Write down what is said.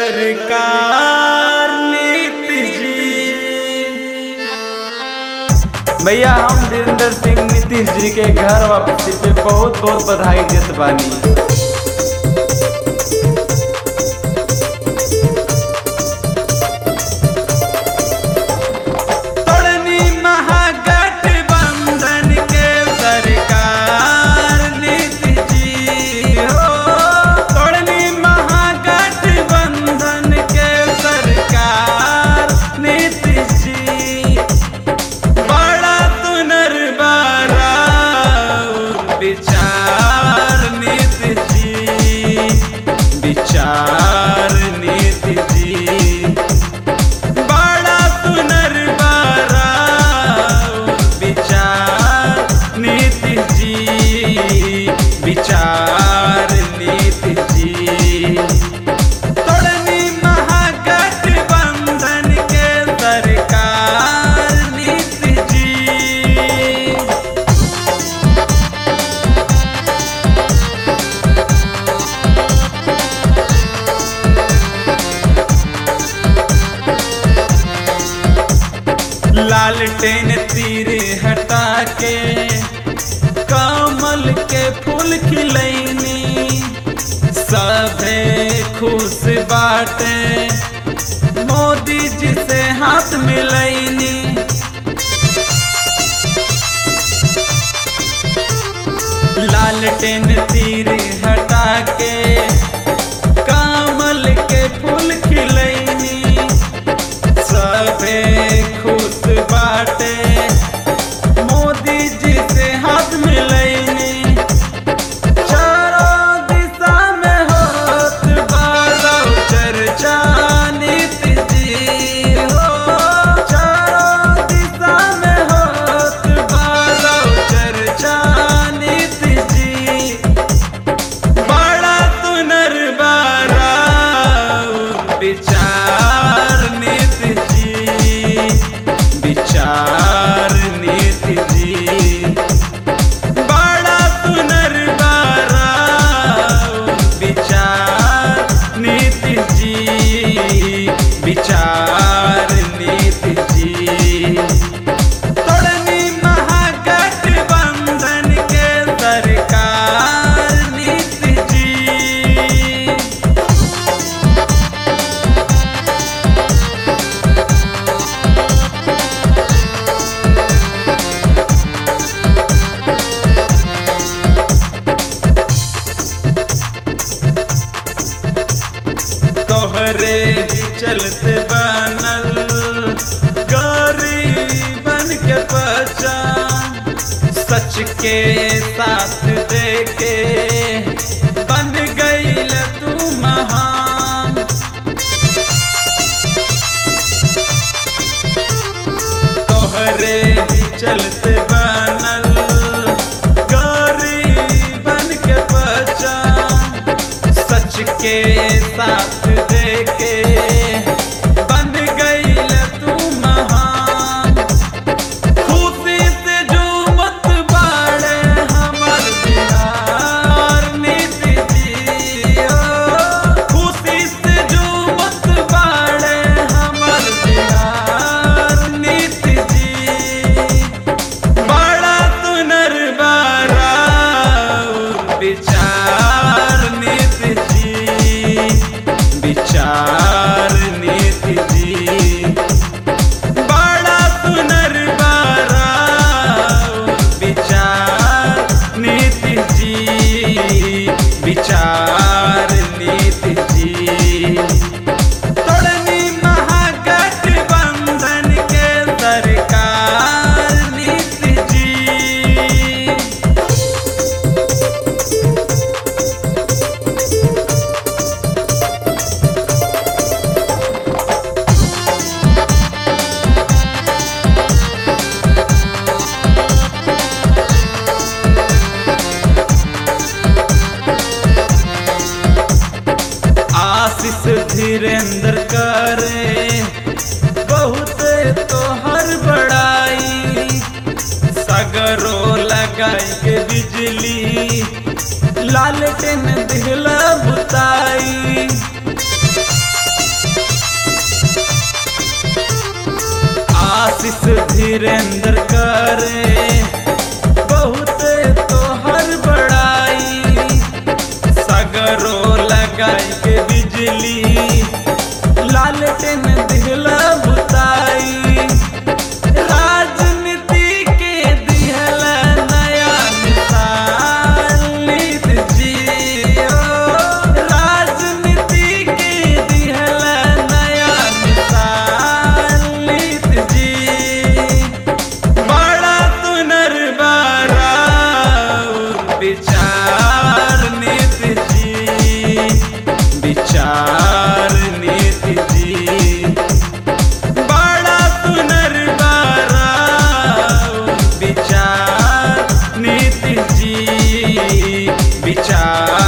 सरकार नीतीश जी भैया हम धीरेन्द्र सिंह नीतीश जी के घर वापसी पे बहुत बहुत बधाई देत बानी तोड़नी महागठबंधन के सरकार नीतीश जी हो तोड़नी महागठबंधन के सरकार नीतीश जी बड़ा तुनरबारा विचार नीतीश जी विचार नीतीश जी बड़ा पुनर्बारा विचार नीति जी विचार नीति जी तोड़नी महागठबंधन के सरकार नीति जी लालटेन तीर हटा के कमल के फूल खिलैनी सभे खुश बाटे मोदी जी से हाथ मिलैनी लालटेन तीर हटा के कमल के फूल खिलैनी सबे खुश बाटे मोदी जी से हाथ मिलैनी चारों दिशा में होत बारौ चर्चा नीतीश जी हो चारों दिशा में होत बारौ चर्चा नीतीश जी बड़ा तुनरबारा विचार नीति जी विचार नीति जी बड़ा तुनरबारा विचार नीति जी विचार नीति जी तोड़नी महागठबंधन के सरकार नीति जी तोहरे ही चलते बनल गरीबन के पहचान सच के साथ देके बन गईल तू महान तोहरे ही चलते बनल गरीबन के पहचान सच के साथ देके बन गईल तू महान खुशी से झूमत बाड़े हमर बिहार नीति जी ओ खुशी से झूमत बाड़े हमर बिहार नीति जी बड़ा तुनरबारा विचार नीति जी विचार नीति जी बड़ा पुनर्बारा विचार नीति जी विचार नीति जी तोड़नी महागठबंधन के सरकार नीति जी आशीष धीरेन्द्र करे बहुत तो हर बड़ाई सगरो लगाई के बिजली लालटेन दिहला बुताई आशीष धीरेन्द्र करे बहुत तोहर बड़ाई सगरो लगाई के बिजली लालटेन दिहला बुताई राजनीति के दिहला नया मिसाल नीत जियो राजनीति के दिहला नया मिसाल नीत जी बड़ा तुनरबारा विचार नीति जी विचार नीति जी बड़ा तुनरबारा विचार नीति जी विचार